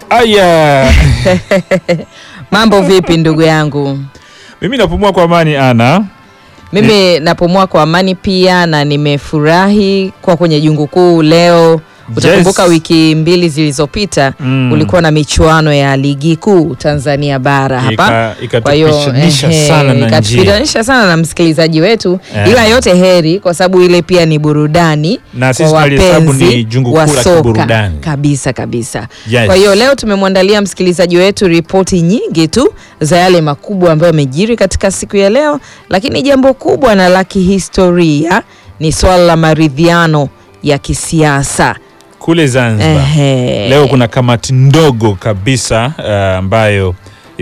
Aya, Mambo vipi ndugu yangu? mimi napumua kwa amani ana Mimi napumua kwa amani pia na nimefurahi kwa kwenye jungu kuu leo. Utakumbuka Yes. wiki mbili zilizopita Mm. kulikuwa na michuano ya ligi kuu Tanzania bara hapa. Ika- Kwa hiyo ikatupishanisha ehe, sana na njia. ikatupitanisha sana na msikilizaji wetu Eh. ila yote heri kwa sababu ile pia ni burudani Na sisi kwa tunalihesabu ni wapenzi jungu wa kuu la soka kiburudani. kabisa kabisa. Yes. Kwa hiyo leo tumemwandalia msikilizaji wetu ripoti nyingi tu za yale makubwa ambayo yamejiri katika siku ya leo, lakini jambo kubwa na la kihistoria ni swala la maridhiano ya kisiasa. kule Zanzibar Ehe. leo kuna kamati ndogo kabisa uh, ambayo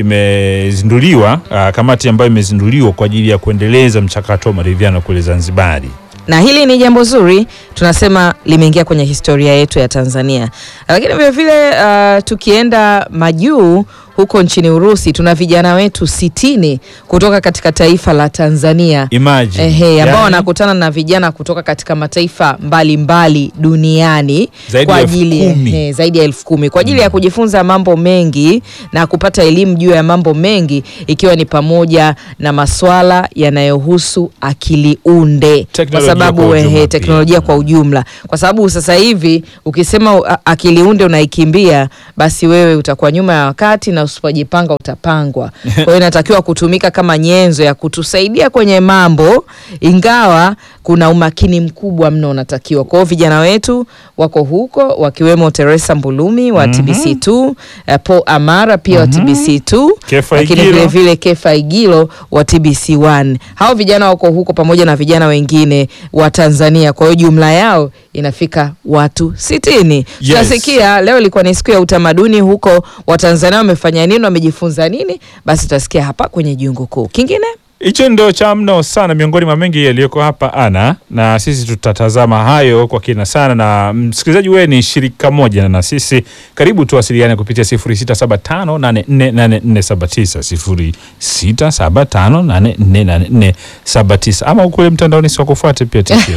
imezinduliwa uh, kamati ambayo imezinduliwa kwa ajili ya kuendeleza mchakato wa maridhiano kule Zanzibari. na hili ni jambo zuri, tunasema limeingia kwenye historia yetu ya Tanzania. Lakini vile vile uh, tukienda majuu huko nchini Urusi, tuna vijana wetu sitini kutoka katika taifa la Tanzania Imagine. Ehe, ambao Yani, wanakutana na vijana kutoka katika mataifa mbalimbali duniani Zaidi kwa ya elfu ajili kumi. ehe, zaidi ya elfu kumi kwa ajili ya kujifunza mambo mengi na kupata elimu juu ya mambo mengi ikiwa ni pamoja na maswala yanayohusu akili unde kwa Teknolojia sababu kwa ujumla ehe, pia. teknolojia kwa ujumla, kwa sababu sasa hivi ukisema a- akili unde unaikimbia, basi wewe utakuwa nyuma ya wakati na usipojipanga utapangwa. Kwa hiyo inatakiwa kutumika kama nyenzo ya kutusaidia kwenye mambo, ingawa kuna umakini mkubwa mno unatakiwa. Kwa hiyo vijana wetu wako huko wakiwemo Teresa Mbulumi wa TBC2, eh, Paul Amara pia wa TBC2, Kefa lakini Igilo. vile vile Kefa Igilo wa TBC1. Hao vijana wako huko pamoja na vijana wengine wa Tanzania. Kwa hiyo jumla yao inafika watu sitini. Yes. Tutasikia leo ilikuwa ni siku ya utamaduni huko, Watanzania wamefanya nini, wamejifunza nini, basi tutasikia hapa kwenye jungu kuu. Kingine Hicho ndo cha mno sana miongoni mwa mengi yaliyoko hapa ana, na sisi tutatazama hayo kwa kina sana. Na msikilizaji, wewe ni shirika moja na sisi, karibu tuwasiliane kupitia 0675848479 0675848479 ama ukule mtandaoni, si wakufuate pia tikio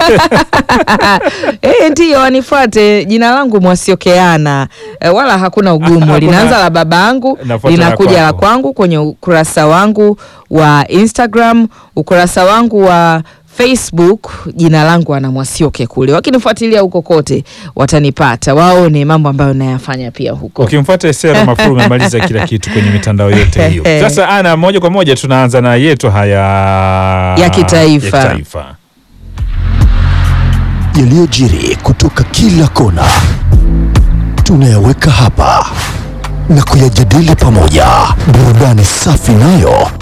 Eh, ndiyo wanifuate. Jina langu Mwasiokeana, eh, wala hakuna ugumu. Hakuna- Linaanza la babangu Nafuata la linakuja la kwako. kwangu kwenye ukurasa wangu wa Instagram, ukurasa wangu wa Facebook, jina langu ana Mwasioke kule. Wakinifuatilia huko kote watanipata, waone mambo ambayo nayafanya pia huko. Ukimfuata Sera Mafuru umemaliza kila kitu kwenye mitandao yote hiyo. Sasa ana moja kwa moja tunaanza na yetu haya Ya kitaifa. ya kitaifa. yaliyojiri kutoka kila kona tunayaweka hapa na kuyajadili pamoja. Burudani safi nayo